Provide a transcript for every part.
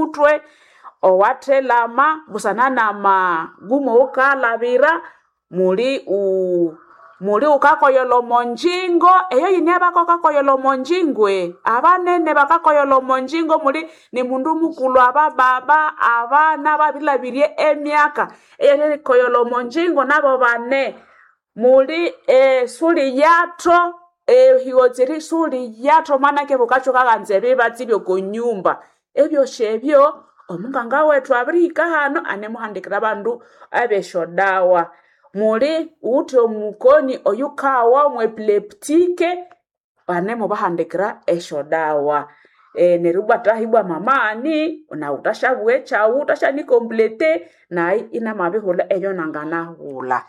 omutwe owathelama busana namagumo wukalabira muli u muli ukakoyola omonjingo eyo yini abako kakoyola omonjingwe abanene bakakoyola omonjingo muli ni mundu mukulu abababa abana babilabirye emyaka eyerikoyola omonjingo nabo bane muli eh, suli yato ehiwo tsiri suli yato mwanake bukacho kakanza ebibatsi byokonyumba ebyosha ebyo omunganga wethu abirihika hano anemuhandikira abandu abeshodawa muli uthi omukoni oyukawa omwepileptike banemubahandikira eshodawa e, neryo bwatahibwa mamani na utashabua echawu utashanicomplete nayi inamabihula eyo nanganahula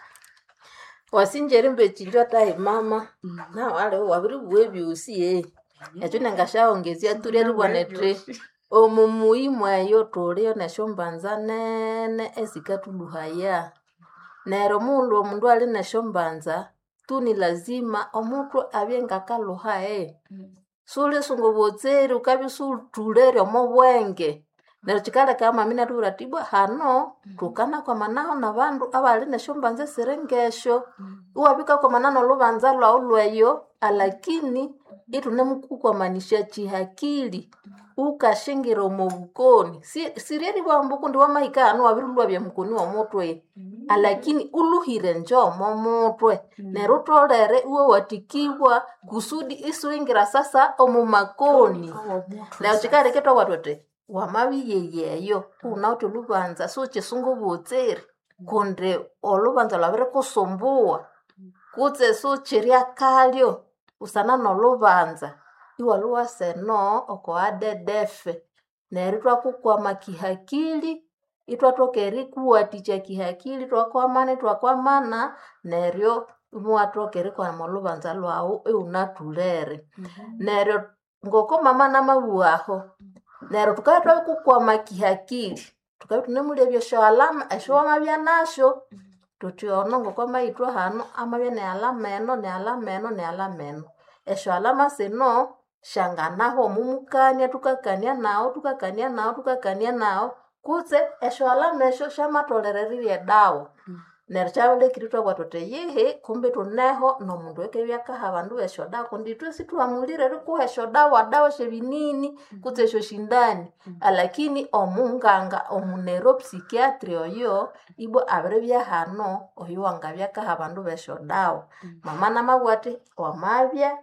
wasinjeri mbechinjwa tahi mama na wale wabiri bue byusi ye ekyo nengashaongezia turi ribwanete omu muimu eyo tulio neshombanza nene esikatuluhaya nero mundu omundu ali neshombanza tu ni lazima omuntu abye ngakaluhaye suli sungubutseri ukabya sultulere omo bwenge neryo kikaleka mami natubwira ati bwa hano tukanakwamanaho nabandu abali neshombanza esiri ngesho iwabikakwamana nolubanza lwawu lweyo alakini itunemukukwamanisha chihakili ukashingira omo bukoni Si- sirieri bwambuku ndi wamahika hanu wabirilwa bya mukoni womutwe alakini uluhire njo omo mutwe neryo utolere iwe watikibwa kusudi isiwingira sasa omu makoni nayo kikareketwa watote wamabiyeyeyo unauti olubanza suchisungu butsiri kundi olubanza lwabiri kusumbuwa kutse suchirya kalyo usana nolubanza iwaluwa seno oko adedefe neryo twakukwama kihakili itwatoka erikuwatikya kihakili twakwamana twakwamana neryo imuwatoka erikwama olubanza lwawu iwunatulere neryo ngoko mama namabuwaho neryo tukabya twabikukwama kihakili tukabya tunemulya ebyosho alama esho wamabya nasho tuti ono ngoko amaithwa hano amabya nealama eno nealama eno nealama eno esho alama sino shanganaho omumukania tukakania nawo tukakania nawo tukakania nawo kutse esho alama esho shamatholererirye dawa neryo kyabulekiri twabwa tuti yihi kumbi tuneho nomundu ekebyakaha abandu besho dawa kundi ithwe sitwamulire rikuha esho dawa dawa shebinini kutse esho shindani alakini omunganga omunero psikiatri oyo ibwa abiribya hano oyo wangabyakaha abandu besho dawa mama namabwa ati wamabya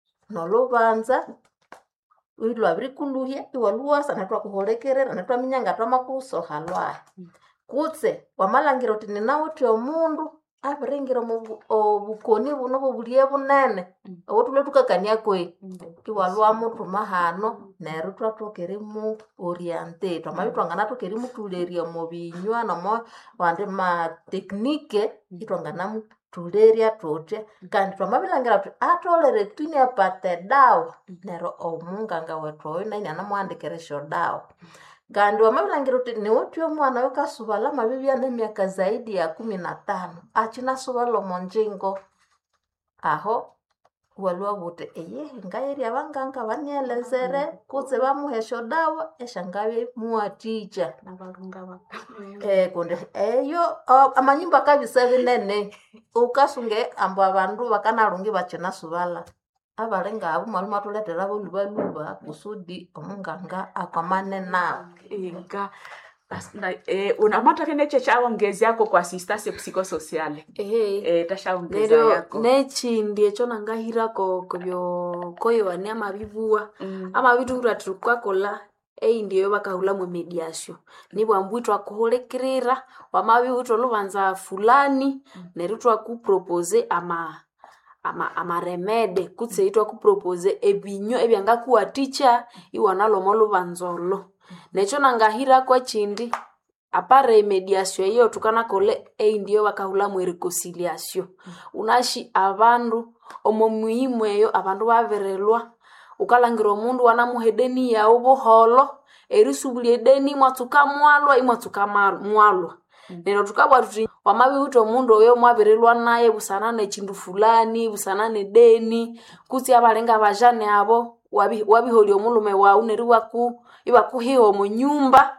nolubanza ilwabirikuluhya iwaluwasa netwakuhulikirira netwaminya nga twamakusoha lwahi kutse wamalangira uti ninawuthi omundu abiringira omu bu- obukoni buno bobulye bunene obutulwe tukakania kwe iwalwamuthuma hano neryo twathoka erimu oriente twamabya twanganathoka erimutulerya omu binywa nomo wandi matekinike itwanganamutulerya thuthya kandi twamabilangira thuthi atholere twini apate dawa neryo omunganga wethu oyo nayi anamuhandikira esyo dawa kandi wamabilangira uthi niwuthi omwana oyo kasubala amabibya nemyaka zaidi ya kumi na tano akinasubala omonjingo aho walwa buti eyehe ngayeri abanganga banielezere kutse bamuha esyo dawa esyangabe muwathikya eh kundi eyo o- amanyumba kabisa binene ukasunge ambu abandu bakanalungi bakinasubala abali ngabo mwalimu athuletera bolubaluba kusudi omunganga akwamane nabo inga unamatake neche chaongeziako kwa asistance psychosocial ehe eh, tashaongeza neryo yako nechindi ekyo nangahirako kobyo koyowania amabibuwa Mm. amabitu ati tukakola eyindi eyo bakahulamu emediasyo nibwambu twakuhulikirira wamabiwitha olubanza fulani neryo twakupropose ama ama amaremede kutse itwakupropose ebinywa ebyangakuwathikya iwanalhwa olubanza olo nekyo nangahirako ekindi apare emediasyo eyo tukanakola eyindi eyo bakahulamu ereconciliasyo unashi abandu omo muhimu eyo abandu babirilwa ukalangira omundu wanamuha edeni yawu buholo erisubulya edeni imwatsuka mwalwa imwatsuka ma- mwalwa neryo tukabwa tuthi wamabiwitha omundu oyo mwabirilwa naye busana nekindu fulani busana nedeni kutsi abalinga bajane abo wabi- wabiholya omulhume wawu neryo iwaku ibakuhiha omu nyumba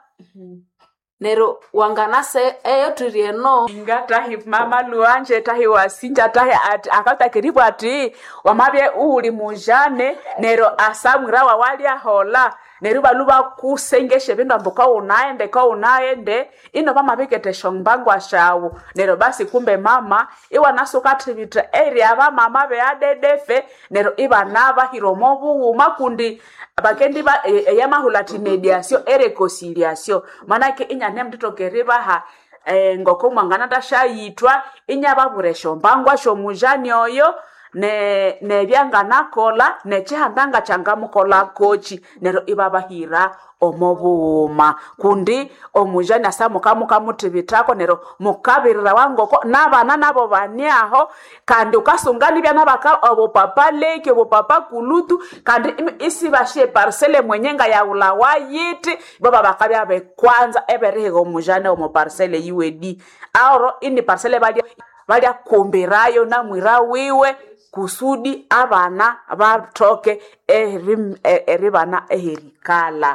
nero wanganase eyo tirieno ngatahi mama luanje tahi wasinja tahi ati akatakiribu ati wamabye uli mujane nero asamwira wawalya hola nero balu bakusengeshe bindu ambu kaunaende kaunaende ino bamabiketesha mbangwa shawu nero basi kumbe mama iwanasukathibitha eri abamama beadedefe nero ibanabahira omo bughuma kundi bakendi ba e- eyamahulati mediasio erekosiliasio manake inyane mtoto keribaha eh, ngoko mwangana tashayitwa inyababura eshombangwa shomujani oyo ne nebyanganakola nechihandanga changamukola kochi nero ibabahira omo buuma kundi omujani asa mukamukamutibitako nero mukabirira wangoko nabana nabo baniaho kandi ukasunganibya nabaka obupapa leki obupapa kulutu kandi imi- isibashe parsele mwenyenga yaula wayiti baba bakabya bekwanza eberihiga omujani omu parsele yiwedi aoro ini parsele balya balya kumbirayo na mwira wiwe kusudi abana batoke eri- e- eribana eherikala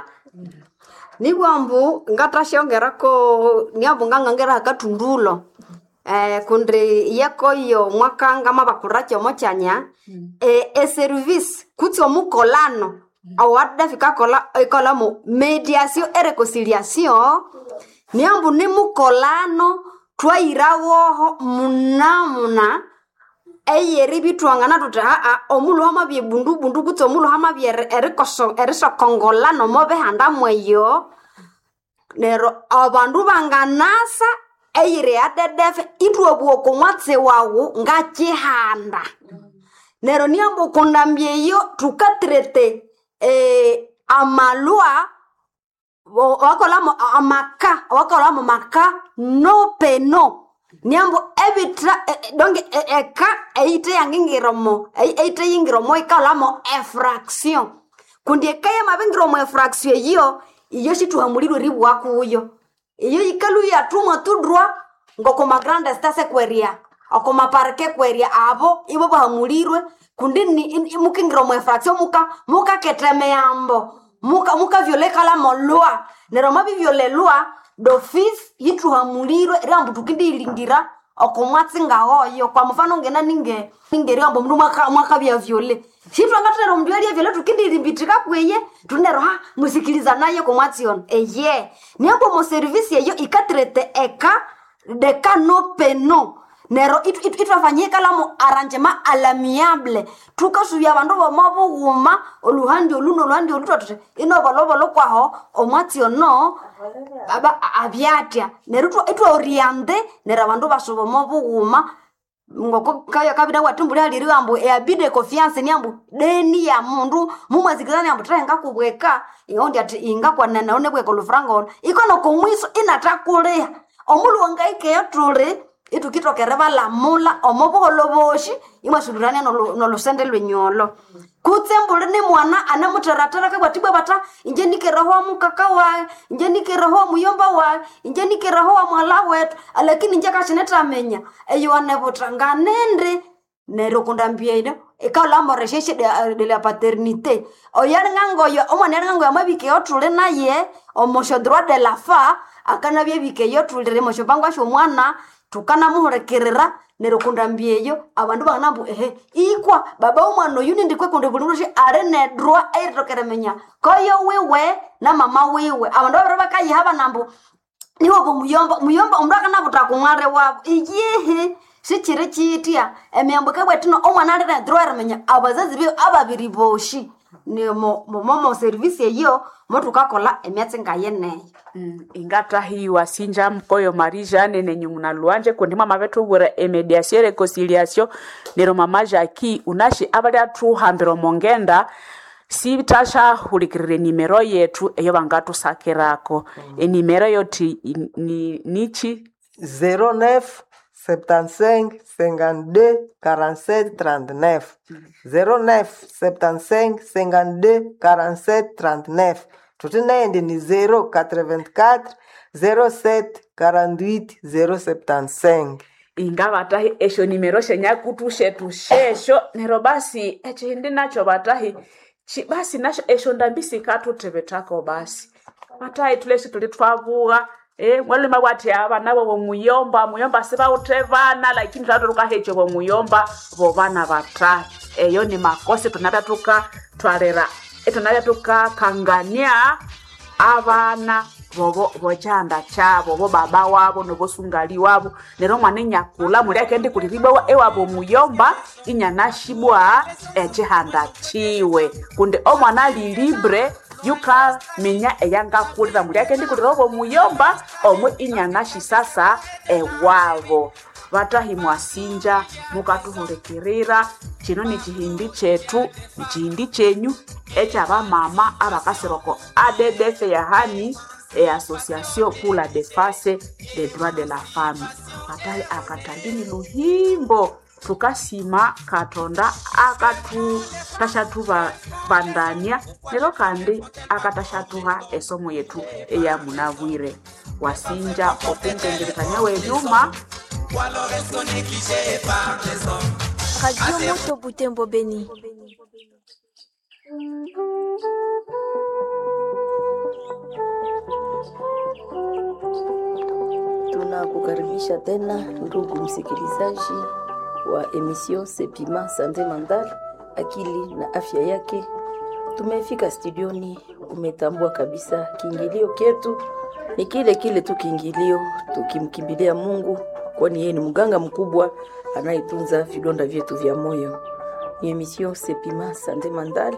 nibwambu ngatashyongerako niambu ngang'angera akatundulo eh, kundi yekoyo mwakangama bakuraki omo kyanya eh, eservice kutsi omukolano awadafikakola ikolamo mediasio ereconciliation niambu ni mukolano twayirawoho munamuna eyeri bitwangana tuti aa omulu hamabye bundubundu kutsi omulu hamabye eri- erikoso- erisokongolana omo bihanda mweyo nero abandu banganasa eyiri yadedefe itwabwoko mwatsi wawu ngakihanda nero niambo kundambyeyo tukatrete eh, amalwa wo- wakolamo amaka wakolamo maka no peno niambo ebitra e- e- donge e- eka eite yangingiromo ei- eite yingiromo ikalamo efraction kundi eka yamabingiromo efraction eyo iyo shituhamulirwe ribwa kuyo iyo ikalu yatumwa tudrwa ngokoma grande stase kweria okoma parke kweria abo ibo bahamulirwe kundi ni in- in- mukingiromo efraction muka mukaketemeyambo muka muka viole kala molwa nero mabi viole lwa dofis yitruhamulirwe riambu tukindiilingira okomwatsi ngahoyo kwa mfano ngena ninge ninge riambo mndu mwaka mwaka vya viole shitwangatero mndu alia viole tukindiilimbitika kweye tunero ha musikiliza naye komwatsi yon eye niambo mo service yeyo ikatrete eka deka no peno nero itu- itu- itwafanyikalamu arrangement alamiable tukasuvya vandu voma vughuma oluhandi olu noluhandi olu twatute ino volovolo kwaho omwatsi ono aba avyatya nero itwa- itwaoriente nero vandu vasuva omo vughuma ngoko kaya kavida watumbuli haliri ambu eabide confiance ni ambu deni ya mundu mumwezikizani ambu tahenga kubweka ingaundi ati ingakwanana one bweka olufuranga ono ikono komwiso inatakuliha omulu wangaikeyo tuli itukitokere valamula omobuholo boshi imwasulurania nolu- nolusende lwenyolo kutsembuli ni mwana anemuterateraka bwatibwe bata inje nikerahowa mukaka wae inje nikerahowa muyomba wae inje nikerahowa mwala wetu alakini inje kashinetamenya eyo anebuta nganende nero kundambieine ikaulamoresheshi de la paternité oyalingangoyo omwana yalingangoyo amabikeyo tuli naye omosho droit de la fa akanabye bikeyo tulire mosho pangwa shomwana tukanamuhulikirira nero kundambieyo abandu banambu ehe ikwa baba omwana oyu nindikwe kundi buli mundu shi ali nedroit eiritokeremenya koyo wiwe na mama wiwe abandu babiri bakayiha banambu niwobo muyomba muyomba omundu akanabuta kumware wabo iyihi sikiri kitya emyambo kebwetino omwana ali nedroit erimenya abazazi biwe ababiri boshi ni mo mo- mo service eyo motukakola emyatsi ngayeneyo Mm, ingatahiwa sinja mkoyo marijane nenye muna luanje kundi mama vetu bura emediasio reconciliation nero mama jaki unashi abali atuhambira omongenda sitashahulikirira enimero yetu eyo bangatusakirako enimero yoti i- ni, nichi 09 75 52 47 39 09 75 52 47 39 tuti naende ni 084 07 48 075 inga vatahi esho nimero shenyakutu shetu shesho nero basi echindi nacho vatahi Chi- basi nasho esho ndambisi katutebetako basi matayi tulesi tuli twavuga eh mwalima bwati abana bo muyomba muyomba sibautevana lakini twatuluka hecho bo muyomba bo bana batayi eyo ni makosi tunata tuka twalera etunata tukakangania abana bobo bochanda chabo bo baba wabo nobosungali wabo nero mwana enyakula muli akendi kuliribwa ewabo muyomba inyanashibwa echihanda chiwe kundi omwana ali libre yukaminya eyangakulira muli akendi kulira obo muyomba omwe inyanashi sasa ewabo vatahi mwasinja mukatuhulekirira chino ni chihindi chetu ni chihindi chenyu echavamama avakasiroko addf yahani e association pour la défense des droits de la femme vatahi akatandini luhimbo tukasima katonda akatutashatuva vandania nero kandi akatashatuha esomo yetu eyamunavwire wasinja okungengerekanya wevyuma Radio Moto Butembo Beni. Tunakukaribisha tena ndugu msikilizaji wa emission Sepima Sante Mental, akili na afya yake. Tumefika studioni, umetambua kabisa kiingilio ketu ni kile kile tu kiingilio, tukimkimbilia Mungu, kwani yeye ni mganga mkubwa anayetunza vidonda vyetu vya moyo. Ni emission Sepima Sante Mental,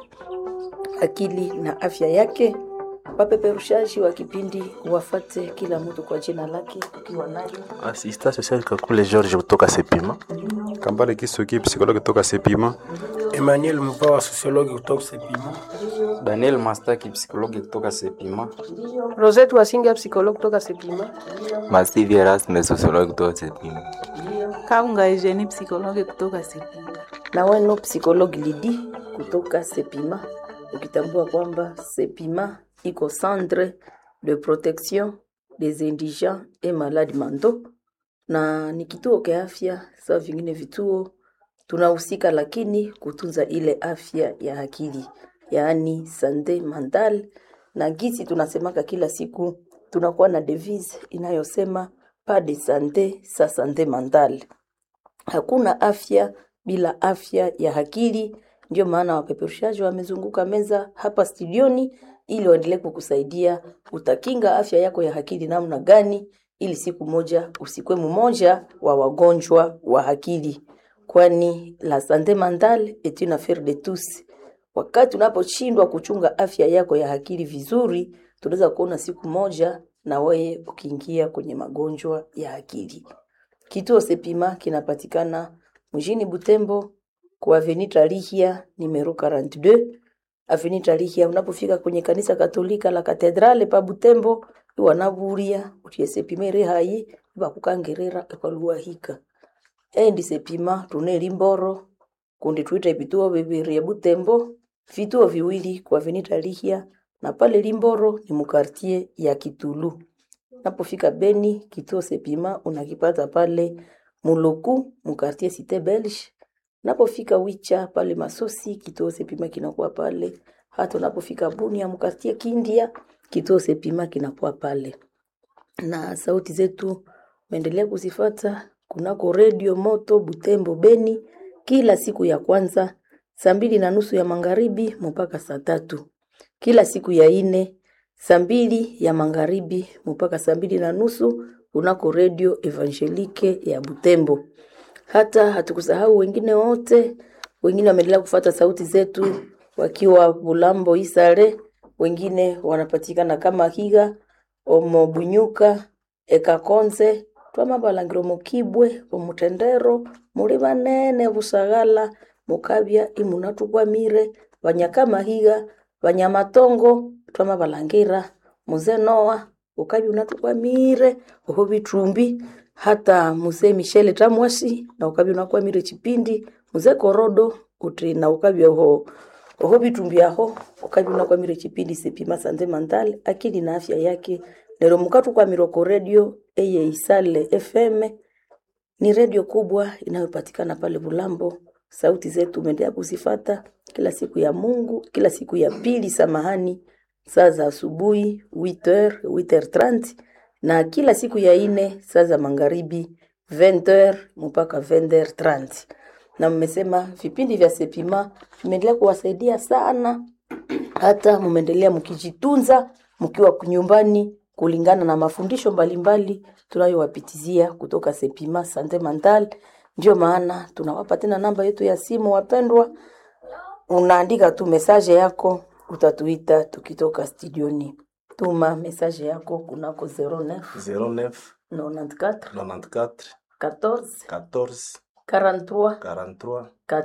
akili na afya yake. Wapeperushaji wa kipindi wafate kila mtu kwa jina lake, ukiwa nayo Assistant social Kakule George kutoka Sepima. Kambale Kisuki, psikologi kutoka Sepima. Emmanuel Mpawa, sosiologi kutoka Sepima. Daniel Mastaki, psikologi kutoka Sepima. Rosette Wasinga, psikologi kutoka Sepima. Masivi Erasmus, sosiologi kutoka Sepima. Kaunga Eugenie, psikologi kutoka Sepima. na weno psikologi Lidi kutoka Sepima, ukitambua kwamba Sepima iko centre de protection des indigents et malades mentaux, na ni kituo kia afya sawa vingine vituo tunahusika, lakini kutunza ile afya ya akili, yaani sante mental. Na gisi tunasemaka kila siku, tunakuwa na devise inayosema pas de sante sa sante mentale. Hakuna afya bila afya ya akili. Ndio maana wapeperushaji wamezunguka meza hapa studioni ili waendelee kukusaidia utakinga afya yako ya akili namna gani, ili siku moja usikwe mmoja wa wagonjwa wa akili, kwani la sante mentale est une affaire de tous. Wakati unaposhindwa kuchunga afya yako ya akili vizuri, tunaweza kuona siku moja na wewe ukiingia kwenye magonjwa ya akili. Kituo Sepima kinapatikana mjini Butembo kwa Avenue Tarihia numero 42. Avenue Tarihia, unapofika kwenye kanisa Katolika la Katedrale pa Butembo, wanaburia utie Sepima iri hayi bakukangerera ekaluahika endi Sepima tune limboro kundi tuita vituo bibiri ya Butembo, vituo viwili kwa Avenue Tarihia na pale Limboro ni mukartie ya Kitulu. Napofika Beni, kituo Sepima unakipata pale Muluku mukartie Cite Belge. Napofika Wicha pale Masosi, kituo Sepima kinakuwa pale. Hata unapofika Bunia mukartie Kindia, kituo Sepima kinakuwa pale. Na sauti zetu uendelea kuzifata kunako redio Moto Butembo Beni kila siku ya kwanza saa mbili na nusu ya magharibi mpaka saa tatu kila siku ya ine saa mbili ya magharibi mpaka saa mbili na nusu kunako redio Evangelike ya Butembo. Hata hatukusahau wengine wote, wengine wameendelea kufata sauti zetu wakiwa Bulambo Isare, wengine wanapatikana kama Higa, Omo Bunyuka, Ekakonze, twamabalangiro mukibwe omutendero muli banene busagala mukabya imunatugwamire banyakamahiga banyamatongo twamabalangira muze noa ukabya unatugwamire oho bitumbi hata muze mishele tamwasi na ukabya unakwamire chipindi muze korodo uti na ukabya oho oho bitumbi aho ukabya unakwamire chipindi sepima sanze mandale akili na afya yake lero mukatukwamira ko redio eye isale fm ni redio kubwa inayopatikana pale bulambo sauti zetu umeendelea kuzifata kila siku ya Mungu, kila siku ya pili, samahani, saa za asubuhi 8h 8h30 na kila siku ya ine saa za magharibi 20h mpaka 20h30. Na mmesema vipindi vya Sepima vimeendelea kuwasaidia sana, hata mmeendelea mkijitunza mkiwa nyumbani kulingana na mafundisho mbalimbali tunayowapitizia kutoka Sepima Sante Mental. Ndio maana tunawapa tena namba yetu ya simu, wapendwa, unaandika tu mesaje yako, utatuita tukitoka studioni. Tuma mesaje yako kunako 09 09 94 94 14 14 43 43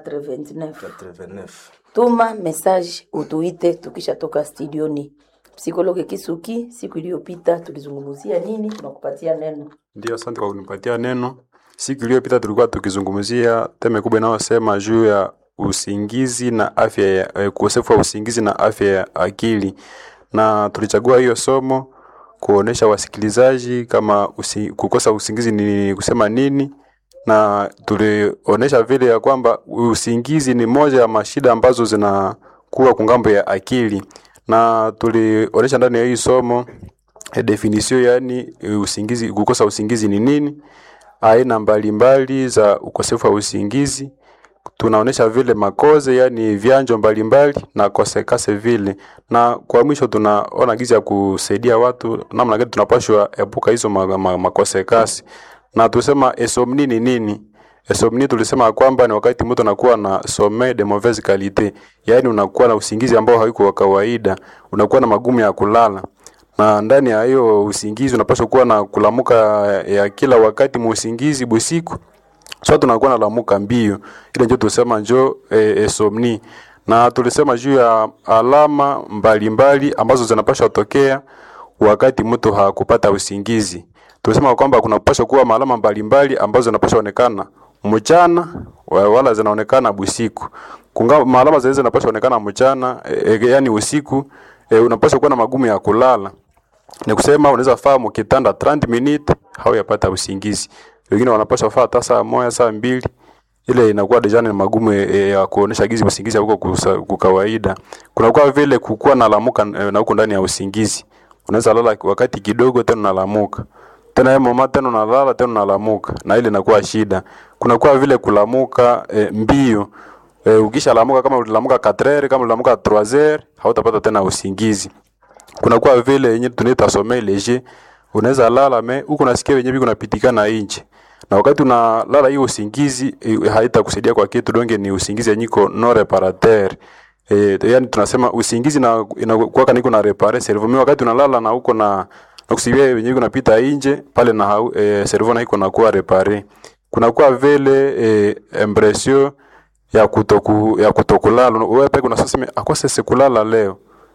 89. 89. Tuma message utuite tukishatoka studioni. Psikologe Kisuki, siku iliyopita tulizungumzia nini? Tunakupatia neno. Ndio, asante kwa kunipatia neno. Siku iliyopita tulikuwa tukizungumzia teme kubwa inayosema juu ya usingizi na afya ya eh, ukosefu wa usingizi na afya ya akili, na tulichagua hiyo somo kuonesha wasikilizaji kama usi, kukosa usingizi ni kusema nini, na tulionesha vile ya kwamba usingizi ni moja ya mashida ambazo zinakuwa kungambo ya akili, na tulionesha ndani ya hii somo eh, definition yani eh, usingizi, kukosa usingizi ni nini, aina mbalimbali za ukosefu wa usingizi tunaonesha vile makoze yani vyanjo mbalimbali na kosekase vile, na kwa mwisho tunaona gizi ya kusaidia watu namna gani tunapashwa epuka hizo ma, ma, makosekasi. Na tusema esomni ni nini? Esomni tulisema kwamba ni wakati mtu anakuwa na sommeil de mauvaise qualité, yaani unakuwa na usingizi ambao haiko wa kawaida, unakuwa na magumu ya kulala na ndani ya hiyo usingizi unapaswa kuwa na kulamuka ya kila wakati muusingizi busiku so tunakuwa nalamuka mbio, ile ndio tulisema njo e, esomni, na tulisema juu ya alama mbalimbali mbali, ambazo zinapaswa tokea wakati mtu hakupata usingizi. Tulisema kwamba kunapaswa kuwa maalama mbalimbali ambazo zinapaswa onekana mchana wa- wala zinaonekana busiku. Kunga maalama zile zinapaswa onekana mchana e, e, yani usiku e, unapaswa kuwa na magumu ya kulala ni kusema unaweza faa mkitanda 30 minutes hauyapata usingizi. Wengine wanapaswa faa hata saa moja saa mbili, ile inakuwa deja ni magumu e, ya kuonesha gizi usingizi huko kwa kawaida. Kunakuwa vile kukua na lamuka e, na huko ndani ya usingizi. Unaweza lala wakati kidogo tena unalamuka. Tena yeye mama tena unalala tena unalamuka na ile inakuwa shida. Kunakuwa vile kulamuka e, mbio. E, ukisha lamuka kama ulilamuka 4 kama ulilamuka 3 hautapata tena usingizi kunakuwa vile yenye tunaita sommeil leger, unaweza lala me huko nasikia wenyewe biko napitikana nje, na wakati unalala hiyo usingizi eh, haitakusaidia kwa kitu donge, ni usingizi yenyiko no reparateur eh, yani tunasema usingizi na inakuwa niko na repare cerveau. Mimi wakati unalala na huko na na kusibia wenyewe kunapita nje pale na hau- eh, cerveau na iko na kuwa repare. Kunakuwa vile eh, impression ya kutoku ya kutokulala wewe peke unasema akose sikulala leo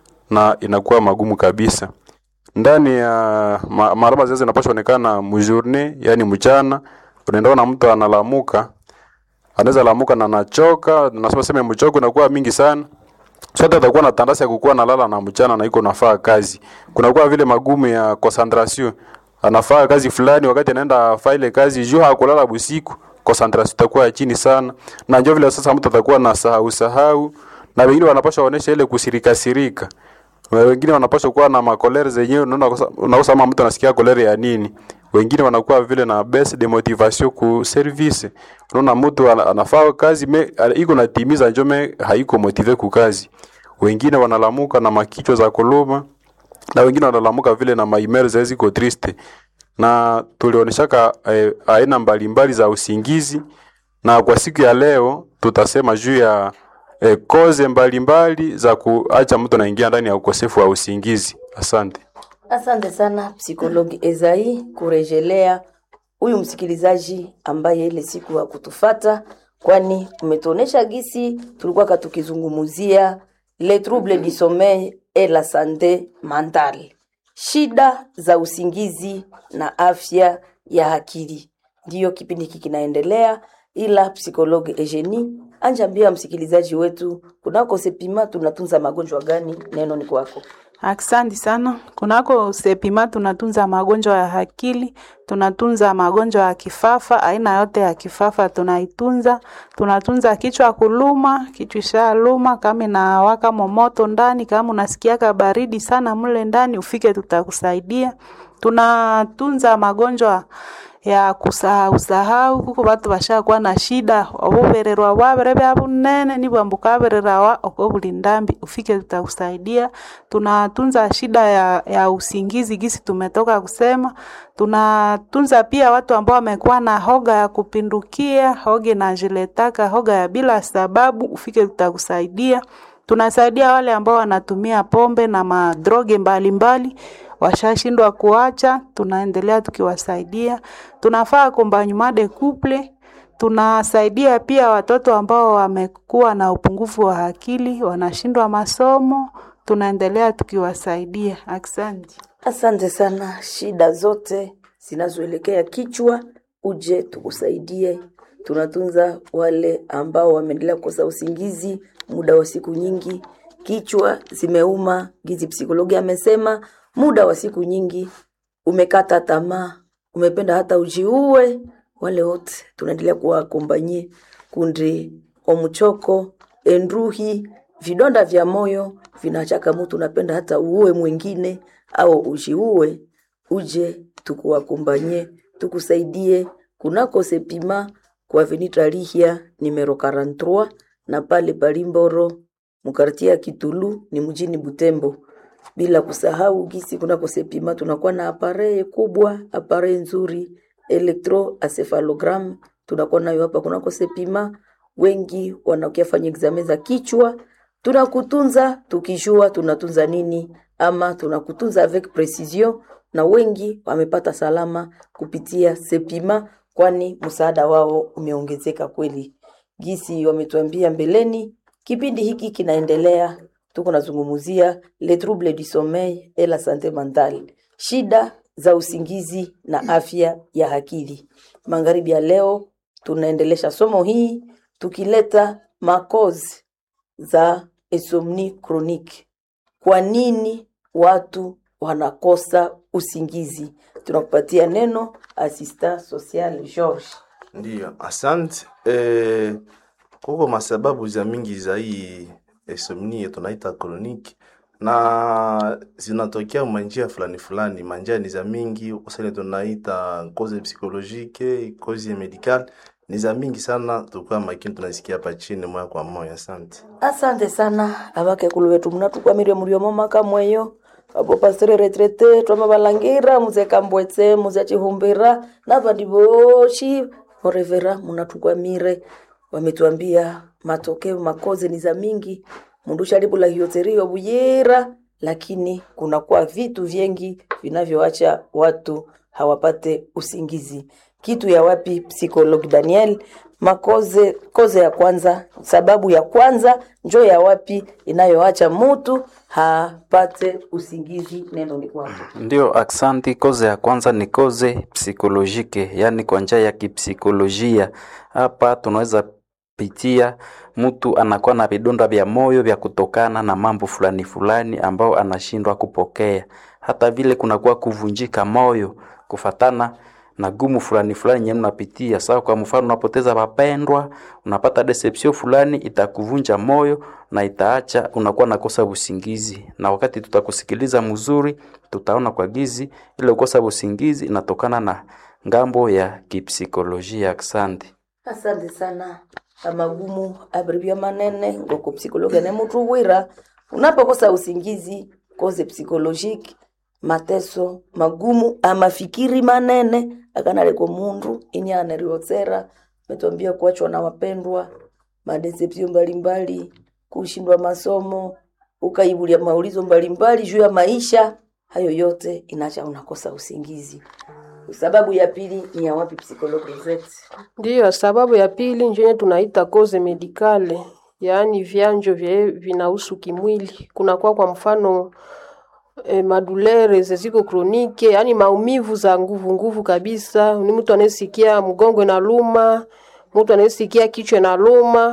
na inakuwa magumu kabisa. Ndani ya ma, marama zile zinapaswa onekana mjourne, yani mchana. Unaenda na mtu analamuka, anaweza lamuka na anachoka, nasema sema mchoko inakuwa mingi sana. Sote atakuwa na tandasi ya kukuwa nalala na mchana na iko nafaa kazi. Kunakuwa vile magumu ya concentration. Anafaa kazi fulani wakati anaenda faile kazi juu hakulala busiku, concentration itakuwa ya chini sana. Na njoo vile sasa mtu atakuwa na sahau sahau na wengine wanapaswa waonesha ile kusirika sirika. Na wengine wanapaswa kuwa na makolere zenyewe, unaona kosa- unakosa kama mtu anasikia kolere ya nini. Wengine wanakuwa vile na baisse de motivation ku service. Unaona mtu ana- anafaa kazi me ana- iko natimiza njome haiko motive ku kazi. Wengine wanalamuka na makichwa za kuluma na wengine wanalamuka vile na maimeri za ziko triste. Na tulionyeshaka eh, aina mbalimbali za usingizi na kwa siku ya leo tutasema juu ya eh, koze mbalimbali za kuacha mtu anaingia ndani ya ukosefu wa usingizi. Asante. Asante sana psikologi Ezai kurejelea huyu msikilizaji ambaye ile siku hakutufata, kwani umetuonesha gisi tulikuwa tukizungumuzia le trouble du sommeil et la santé mentale, shida za usingizi na afya ya akili. Ndiyo kipindi hiki kinaendelea, ila psikologi Eugenie anjambia msikilizaji wetu kunako Sepima tunatunza magonjwa gani? Neno ni kwako. Aksanti sana. Kunako Sepima tunatunza magonjwa ya akili, tunatunza magonjwa ya kifafa, aina yote ya kifafa tunaitunza. Tunatunza kichwa kuluma, kichwa ishaluma, kama inawaka momoto ndani, kama unasikiaka baridi sana mle ndani, ufike tutakusaidia. Tunatunza magonjwa ya kusahau sahau kuko batu bashakuwa na shida obubererwa bwabere bya bunene nibwambu kabererawa oko buli ndambi ufike tutakusaidia tunatunza shida ya, ya usingizi gisi tumetoka kusema tunatunza pia watu ambao wamekuwa na hoga ya kupindukia hoga inajiletaka hoga ya bila sababu ufike tutakusaidia tunasaidia wale ambao wanatumia pombe na madroge mbalimbali washashindwa kuacha, tunaendelea tukiwasaidia. Tunafaa accompagnement de couple, tunasaidia pia watoto ambao wamekuwa na upungufu wa akili, wanashindwa masomo, tunaendelea tukiwasaidia. Asante. Asante sana. Shida zote zinazoelekea kichwa, uje tukusaidie. Tunatunza wale ambao wameendelea kukosa usingizi muda wa siku nyingi, kichwa zimeuma, gizi psikologi amesema muda wa siku nyingi, umekata tamaa, umependa hata ujiue. Wale wote tunaendelea kuwakombanyie kundi omuchoko, endruhi, vidonda vya moyo vinachaka mutu, unapenda hata uue mwingine au ujiue, uje tukuwakombanyie, tukusaidie kunako Sepima kwa Avenue Lihia numero 43 na pale Palimboro mukartia ya Kitulu ni mjini Butembo bila kusahau gisi kunako Sepima tunakuwa na apareye kubwa, apareye nzuri electroencephalogram tunakuwa nayo hapa kunako Sepima. Wengi wanakia fanya examen za kichwa, tunakutunza tukijua tunatunza nini, ama tunakutunza avec precision, na wengi wamepata salama kupitia Sepima, kwani msaada wao umeongezeka kweli. Gisi wametuambia mbeleni, kipindi hiki kinaendelea tuko nazungumuzia le trouble du sommeil et la santé mentale, shida za usingizi na afya ya akili. Magharibi ya leo tunaendelesha somo hii tukileta makozi za insomnie chronique. Kwa nini watu wanakosa usingizi? Tunakupatia neno assistant social George. Ndiyo, asante. Eh, kuko masababu za mingi za hii insomnia tunaita chronique na zinatokea manjia fulani fulani. Manjia ni za mingi, usani tunaita cause psychologique, cause medical ni za mingi sana, tukua makini tunasikia hapa chini moya kwa moya. Asante. Asante sana abakekulu betu munatukwamire muliomo maka mweyo abo pastere retrete twama balangira muze kambwetse muze chihumbira nabandi boshi orevera munatukwamire wametuambia matokeo makoze ni za mingi mundu shalibula hioterio buyera lakini kunakuwa vitu vyengi vinavyoacha watu hawapate usingizi kitu ya wapi psikolog daniel makoze koze ya kwanza sababu ya kwanza njo ya wapi inayoacha mutu hapate usingizi neno ni kwako Ndio, aksanti. Koze ya kwanza ni koze psikolojike, yaani kwa njia ya kipsikolojia. Hapa tunaweza pitia mtu anakuwa na vidonda vya moyo vya kutokana na mambo fulani fulani ambao anashindwa kupokea. Hata vile kunakuwa kuvunjika moyo kufatana na gumu fulani fulani yenye mnapitia. Sawa, kwa mfano unapoteza wapendwa, unapata deception fulani, itakuvunja moyo na itaacha unakuwa nakosa usingizi. Na wakati tutakusikiliza mzuri, tutaona kwa gizi ile ukosa usingizi inatokana na ngambo ya kipsikolojia. Asante. asante sana amagumu abribia manene ngoko psikologa ne mutu wira unapokosa usingizi koze psikolojiki mateso magumu amafikiri manene akanaleko mundu ini anariotsera metwambia kuachwa na wapendwa madeception mbalimbali kushindwa masomo ukaibulia maulizo mbalimbali juu ya maisha hayo yote inacha unakosa usingizi sababu ya pili ni ya wapi psikologi zetu Ndiyo, sababu ya pili njenye tunaita koze medikale, yaani vyanjo vye vinahusu kimwili. Kunakuwa kwa mfano e, madulere zeziko kronike, yaani maumivu za nguvu nguvu kabisa. Ni mtu anayesikia mgongo na luma, mtu anayesikia kichwa na luma,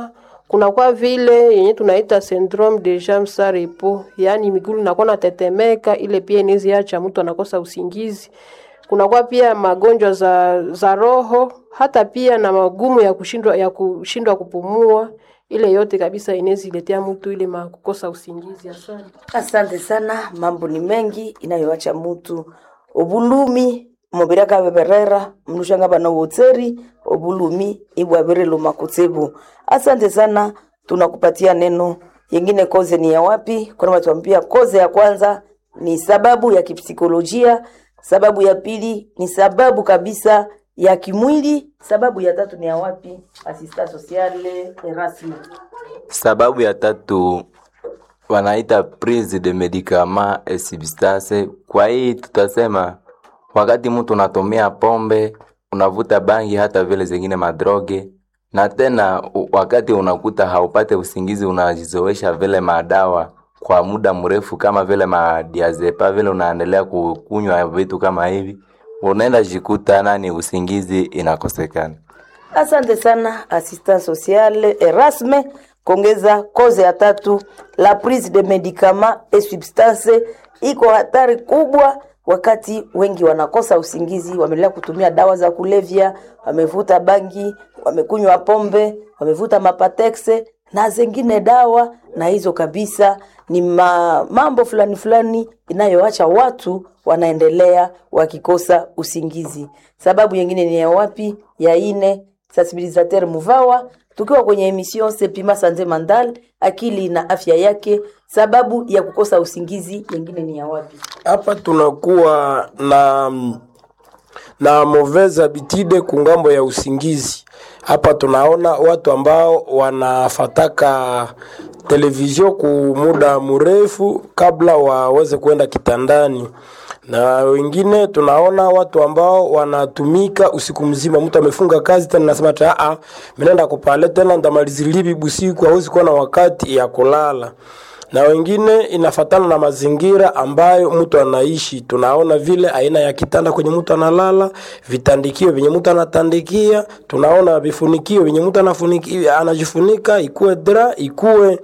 kunakuwa vile yenye tunaita syndrome de jambes sans repos, yaani miguu inakuwa natetemeka, ile pia inaweza acha mtu anakosa usingizi. Kunakuwa pia magonjwa za, za roho, hata pia na magumu ya kushindwa ya kushindwa kupumua, ile yote kabisa inaweza iletea mtu ile ma kukosa usingizi. Asante. Asante sana, mambo ni mengi inayoacha mutu obulumi mubiri akabeberera mnushanga bana wotseri obulumi ibwabirilo makutsibu. Asante sana, tunakupatia neno yengine. Koze ni ya wapi? Kuna watuambia koze ya kwanza ni sababu ya kipsikolojia, sababu ya pili ni sababu kabisa ya kimwili, sababu ya tatu ni ya wapi? Asista sociale Erasmus. Sababu ya tatu wanaita prise de medicament et substance. Kwa hii tutasema wakati mtu unatumia pombe, unavuta bangi, hata vile zingine madroge, na tena u- wakati unakuta haupate usingizi, unajizoesha vile madawa kwa muda mrefu, kama vile madiazepa vile, unaendelea kukunywa vitu kama hivi, unaenda jikuta nani, usingizi inakosekana. Asante sana assistant social Erasme. Kongeza koze ya tatu, la prise de medicament et substance iko hatari kubwa wakati wengi wanakosa usingizi, wameendelea kutumia dawa za kulevya, wamevuta bangi, wamekunywa pombe, wamevuta mapatexe na zingine dawa, na hizo kabisa ni ma, mambo fulani fulani inayoacha watu wanaendelea wakikosa usingizi. Sababu nyingine ni ya wapi? Ya ine sensibilisateur Muvawa, tukiwa kwenye emission Sepima Sante Mandal, akili na afya yake. Sababu ya kukosa usingizi nyingine ni ya wapi? hapa tunakuwa na na mauvaise habitude kungambo ya usingizi. Hapa tunaona watu ambao wanafataka televizio ku muda mrefu kabla waweze kwenda kitandani na wengine tunaona watu ambao wanatumika usiku mzima. Mtu amefunga kazi tena nasema ta a mnaenda kupale tena ndamalizilibi busiku, hawezi kuwa na wakati ya kulala na wengine inafatana na mazingira ambayo mtu anaishi. Tunaona vile aina ya kitanda kwenye mtu analala, vitandikio vyenye mtu anatandikia, tunaona vifunikio vyenye mtu anafunikia anajifunika, ikuwe dra, ikuwe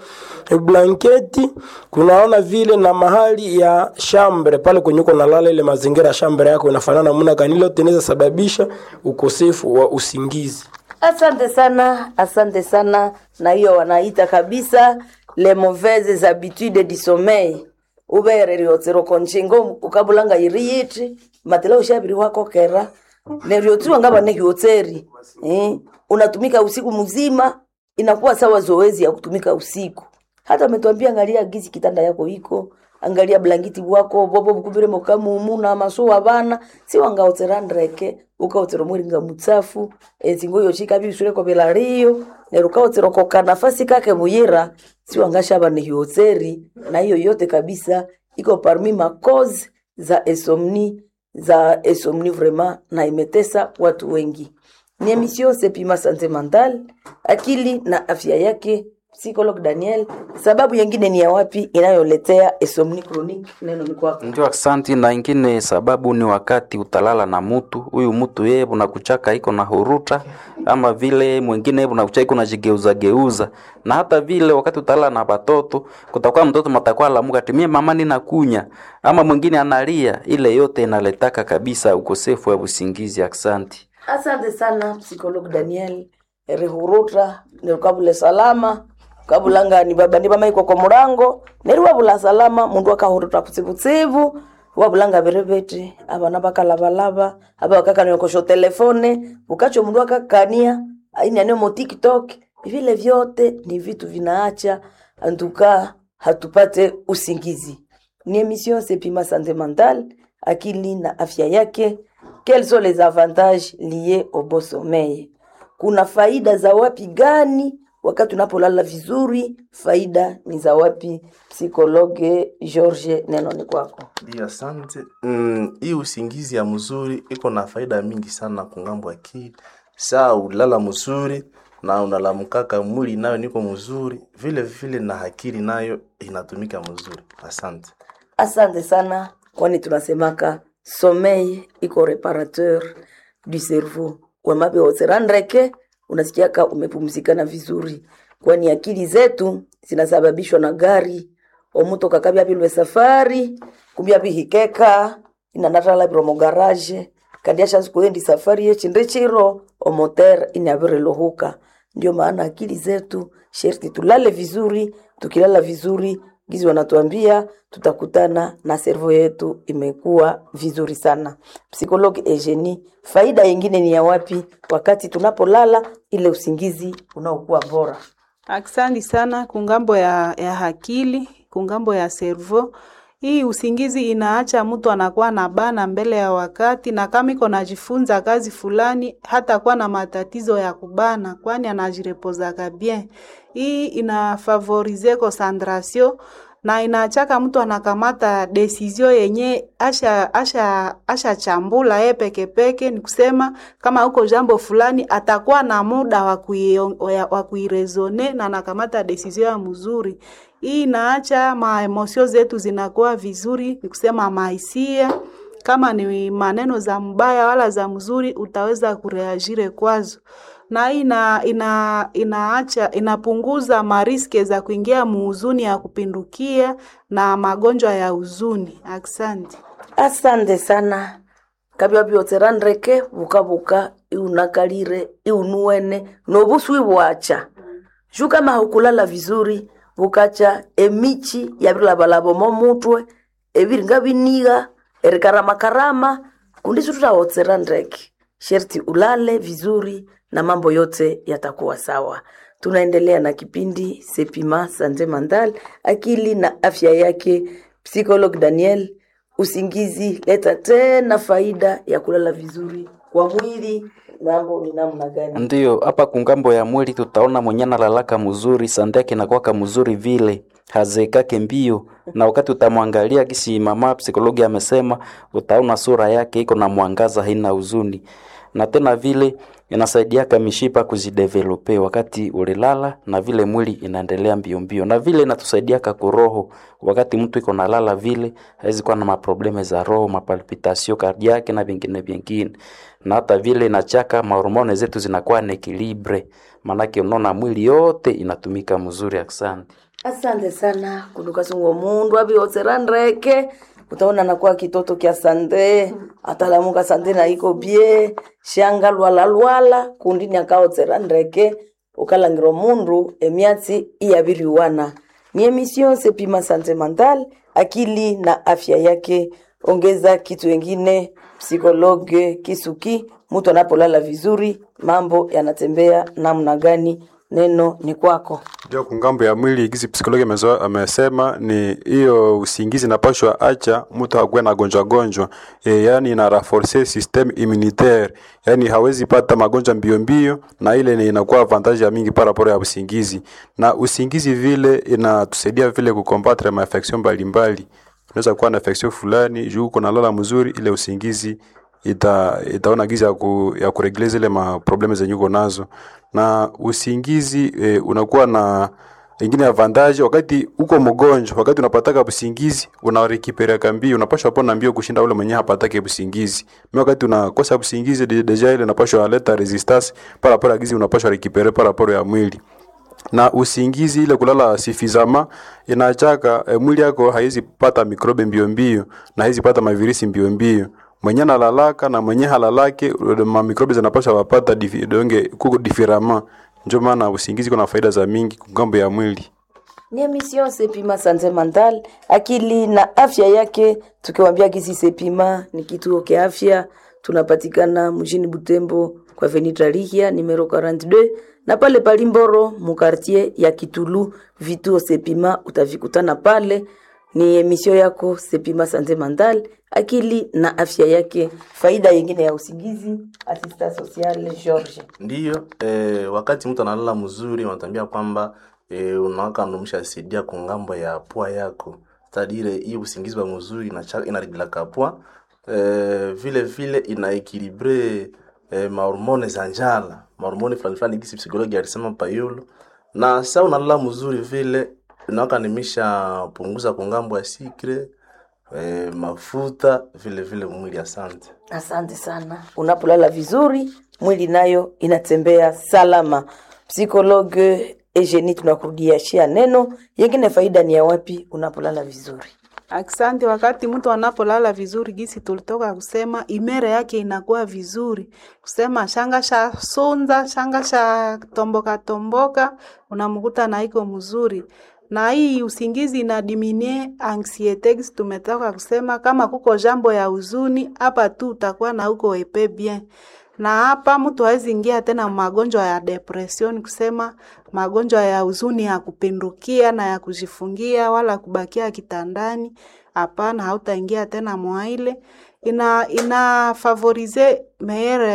blanketi. Kunaona vile na mahali ya shambre pale kwenye uko nalala, ile mazingira ya shambre yako inafanana namna gani, ile yote inaweza sababisha ukosefu wa usingizi. Asante sana, asante sana. Na hiyo wanaita kabisa les mauvaises habitudes du sommeil ubereri otsero konchingo ukabulanga iriyiti matela ushabiri wako kera neriotiwa ngaba nehiyotseri eh, unatumika usiku mzima inakuwa sawa zoezi ya kutumika usiku hata umetuambia angalia gizi kitanda yako iko angalia blanketi bwako bobo bukubire mukamumu na masuwa bana si wangaotserandreke ukaotsero mwiringa mutsafu ezingo yochika bishure ko belariyo nerukaotsero koka nafasi kake buyira si wangashaba ni hiotseri na hiyo yote kabisa iko parmi makozi za esomni za esomni vraiment na imetesa watu wengi ni emission sepima sante mental akili na afya yake psychologue Daniel. Sababu nyingine ni ya wapi inayoletea insomnie chronique? Neno ni kwako. Ndio, asante. Na ingine sababu ni wakati utalala na mutu huyu mutu yeye unakuchaka iko na huruta, ama vile mwingine unakuchaka iko najigeuza geuza, na hata vile wakati utalala na batoto kutakuwa mtoto matakuwa lamuka timie mama nina kunya, ama mwingine analia, ile yote inaletaka kabisa ukosefu wa usingizi. Asante. Asante sana psychologue Daniel rihuruta nirukabule salama kabulanga ni baba ni bama iko kwa murango neri wabula salama mundu akahuruta kutsibutsibu wabulanga berebete abana bakalabalaba aba bakakaniokosho telefone ukacho mundu akakania ainanio mo tiktok vile vyote ni vitu vinaacha antuka hatupate usingizi ni emission sepima sante mental akili na afya yake quels sont les avantages liés au bon sommeil kuna faida za wapi gani wakati unapolala vizuri faida ni za wapi psikologe george neno ni kwako Ndio, asante. Mm, hii usingizi ya mzuri iko na faida mingi sana kungambo akili. Saa ulala mzuri na unalamkaka mwili nayo niko mzuri, vile vile na akili nayo inatumika mzuri. Asante. asante sana kwani tunasemaka sommeil iko reparateur du cerveau wamabe oserandreke unasikiaka umepumzikana vizuri kwani akili zetu zinasababishwa na gari omutu kakabya bilwe safari kumbya bihikeka inanatala biromo garage kandi ashazi kuendi safari yechinde chiro omoter inabirelohuka ndio maana akili zetu sherti tulale vizuri tukilala vizuri gizi wanatuambia tutakutana na servo yetu imekuwa vizuri sana psikologi Eugenie faida yingine ni ya wapi wakati tunapolala ile usingizi unaokuwa bora Aksanti sana kungambo ya, ya akili kungambo ya servo. Hii usingizi inaacha mtu anakuwa na bana mbele ya wakati, na kama iko najifunza kazi fulani hata kuwa na matatizo ya kubana, kwani anajirepozaka bien. Hii inafavorize concentration na inaachaka mtu anakamata desizio yenye asha asha asha chambula ye peke peke, ni kusema kama uko jambo fulani atakuwa na muda wa kuio- ya- wa kuirezone na anakamata desizio ya mzuri. Hii inaacha maemosio zetu zinakuwa vizuri, ni kusema mahisia kama ni maneno za mbaya wala za mzuri, utaweza kureagire kwazo na hii ina, ina, inaacha inapunguza mariske za kuingia muhuzuni ya kupindukia na magonjwa ya huzuni. Asante. asante sana kabya byotserandreke bukabuka iunakalire iunuene nobuswi bwacha juu kama haukulala vizuri bukacha emichi yabilabalabo momutwe ebiringa biniga erikaramakarama kundisi tutaotserandreke sherti ulale vizuri na mambo yote yatakuwa sawa tunaendelea na kipindi sepima sante mandal akili na afya yake psikolog daniel usingizi leta tena faida ya kulala vizuri kwa mwili mambo ni namna gani Ndiyo, hapa kungambo ya mwili tutaona mwenye analalaka mzuri, sande yake inakuwaka mzuri vile hazekake mbio, na wakati utamwangalia kisi mama psikologi amesema, utaona sura yake iko na mwangaza, haina huzuni, na tena vile inasaidiaka mishipa kuzidevelope wakati ulilala, na vile mwili inaendelea mbio mbio, na vile inatusaidiaka kuroho wakati mtu iko nalala vile hawezi kuwa na maprobleme za roho, mapalpitasio kardiake na vingine vingine, na hata vile inachaka mahormone zetu zinakuwa na ekilibre, maanake unaona mwili yote inatumika mzuri. Asante. asante sana kudukasungo mundu abiotserandreke utaona nakuwa kitoto kya sande atalamuka sande na iko bie shanga lwala lwala kundini akaotserandreke ukalangiro mundu emyatsi iyabiriwana ni emission sepima sante mental akili na afya yake ongeza kitu wengine psikologe kisuki mtu anapolala vizuri mambo yanatembea namna gani neno ni kwako Ndio kungambo ya mwili gizi psikologi amezo- amesema ni hiyo usingizi napashwa acha mtu akuwe na gonjwa gonjwa e, yani ina renforcer system immunitaire yani hawezi pata magonjwa mbio mbio, na ile ni inakuwa avantage ya mingi paraporo ya usingizi, na usingizi vile inatusaidia vile kukombatre mainfection mbalimbali. Unaweza kuwa na infection fulani juu uko nalala mzuri, ile usingizi ita, itaona gizi ya, ku, ya kuregle zile ma probleme zenye uko nazo na usingizi e, unakuwa na ingine avantage wakati uko mgonjwa, wakati unapataka usingizi unarekipereka mbio, unapashwa pona mbio kushinda ule mwenye hapatake usingizi. Mimi wakati unakosa usingizi de- deja ile unapashwa leta resistance para para gizi unapashwa rekipere para para ya mwili na usingizi ile kulala sifizama inachaka e, mwili yako haizi pata mikrobe mbio mbio na haizi pata mavirisi mbio mbio mwenye nalalaka na mwenye halalake ma mikrobe zinapaswa wapata difi, donge kuko difirama ndio maana usingizi kuna faida za mingi kungambo ya mwili ni emission sepima sante mental akili na afya yake tukiwambia kisi sepima ni kituo kia afya tunapatikana mjini butembo kwa venitarihia numero 42 na pale palimboro mukartier ya kitulu vituo sepima utavikutana pale ni emission yako sepima sante mental akili na afya yake faida yengine ya usingizi asista sociale george ndiyo eh, wakati mtu analala mzuri wanatambia kwamba eh, unawaka ndumisha saidia kungambo ya pua yako tadire hii usingizi wa mzuri inacha- inaregulaka pua eh, vile vile inaekilibre eh, mahormone za njala mahormone fulani fulani gisi psikologi alisema payulu na sa unalala mzuri vile unawaka nimisha punguza kungambo ya sikre eh, mafuta vile vile mwili asante Asante sana. Unapolala vizuri, mwili nayo inatembea salama. Psikologe Eugenie, tunakurudiashia neno yengine, faida ni ya wapi unapolala vizuri? Asante. Wakati mtu anapolala vizuri, gisi tulitoka kusema, imere yake inakuwa vizuri, kusema shanga sha sonza shanga sha tomboka tomboka, unamkuta na iko mzuri na hii usingizi ina diminie anxiete, gisi tumetoka kusema, kama kuko jambo ya huzuni hapa tu utakuwa na uko epe bien na hapa mtu hawezi ingia tena magonjwa ya depression, kusema magonjwa ya huzuni ya kupindukia na ya kujifungia wala kubakia kitandani. Hapana, hautaingia tena mwaile. Ina ina favorize meere